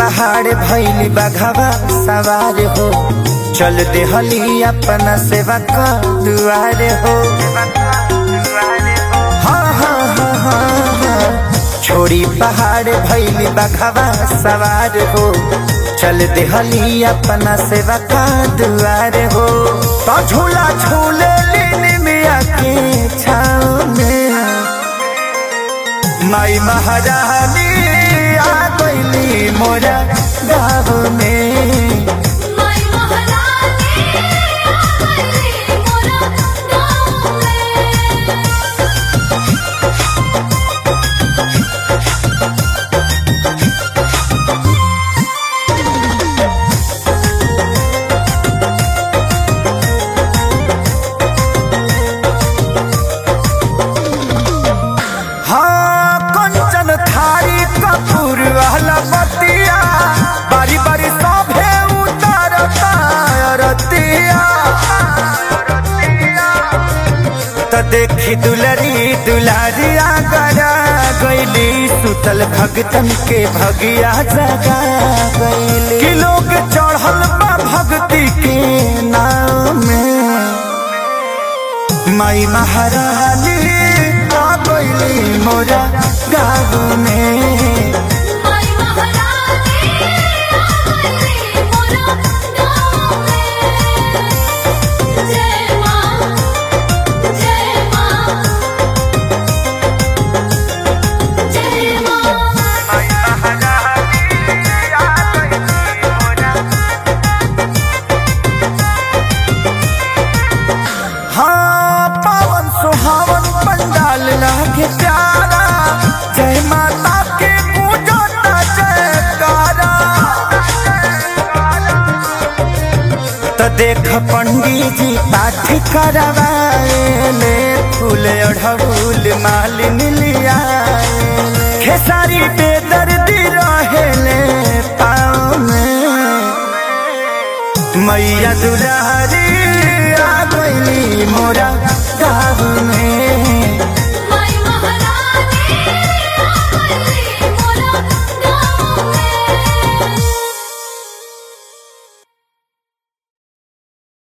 पहाड़ भैली बघवा सवार हो चल देहली अपना सेवा का दुआर हो हाँ हाँ हाँ हाँ हाँ छोड़ी पहाड़ भैली बघवा सवार हो चल देहली अपना सेवा का दुआर हो तो झूला झूले लेने में आके छाव में माई महारानी आ गईली मोरा गाँव में माई महारानी आ गईली मोरा गाँव में हाँ कंचन थारी कपूर वाला बतिया बारी बारी सभे उतारता रतिया त देखी दुलरी दुलारिया गरा गईली सुतल भगतन के भगिया जगा गईली कि लोग चढ़ल बा भक्ति के नाम में माई महारानी आ गईली मोरा गाँव में माई महारानी आ गईली मोरा गाँव में जय माँ जय माँ जय माँ हाँ पावन सुहावन पंडाल लागे प्यारा जय माता के पूजो ना जयकारा त देख पंडित जी पाठ करवाएले फूल अढ़ऊल मालिन लियाएले खेसारी पे दर्दी रहेले पाँव में मैया दुलारी आ गईली मोरा गाँव में